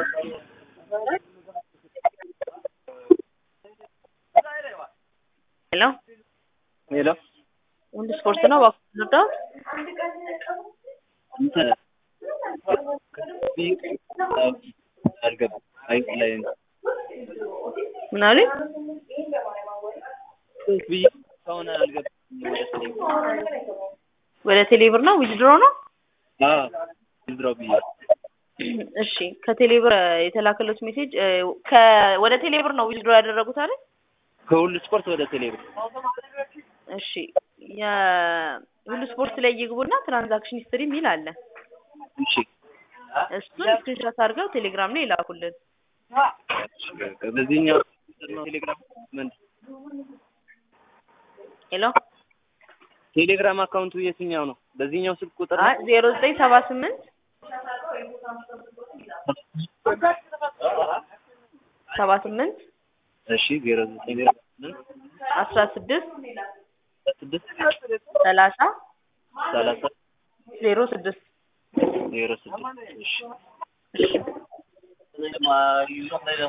ሄሎ ሄሎ ወንድ ስፖርት ነው እባክህ ልርዳው? እንትን አልገባም። አይ ላይ ነው ምን አሉኝ? ብዬ ከሆነ አልገባም። ወደ ስልክ ወደ ቴሌብር ነው ዊዝድሮ ነው? አዎ ዝድረው ብዬ እሺ ከቴሌብር የተላከሉት ሜሴጅ ከ ወደ ቴሌብር ነው ዊዝድሮ ያደረጉት አይደል? ከሁሉ ስፖርት ወደ ቴሌብር እሺ የሁሉ ስፖርት ላይ ይግቡና ትራንዛክሽን ሂስትሪ የሚል አለ። እሺ እሱን ስክሪንሾት አድርገው ቴሌግራም ላይ ይላኩልን። በዚህኛው ነው ቴሌግራም ምን ሄሎ ቴሌግራም አካውንቱ የትኛው ነው? በዚህኛው ስልክ ቁጥር አይ ዜሮ ዘጠኝ ሰባ ስምንት ሰባ ስምንት እሺ ዜሮ ዘጠኝ ዜሮ ስምንት አስራ ስድስት ስድስት ሰላሳ ሰላሳ ዜሮ ስድስት ዜሮ ስድስት እሺ እሺ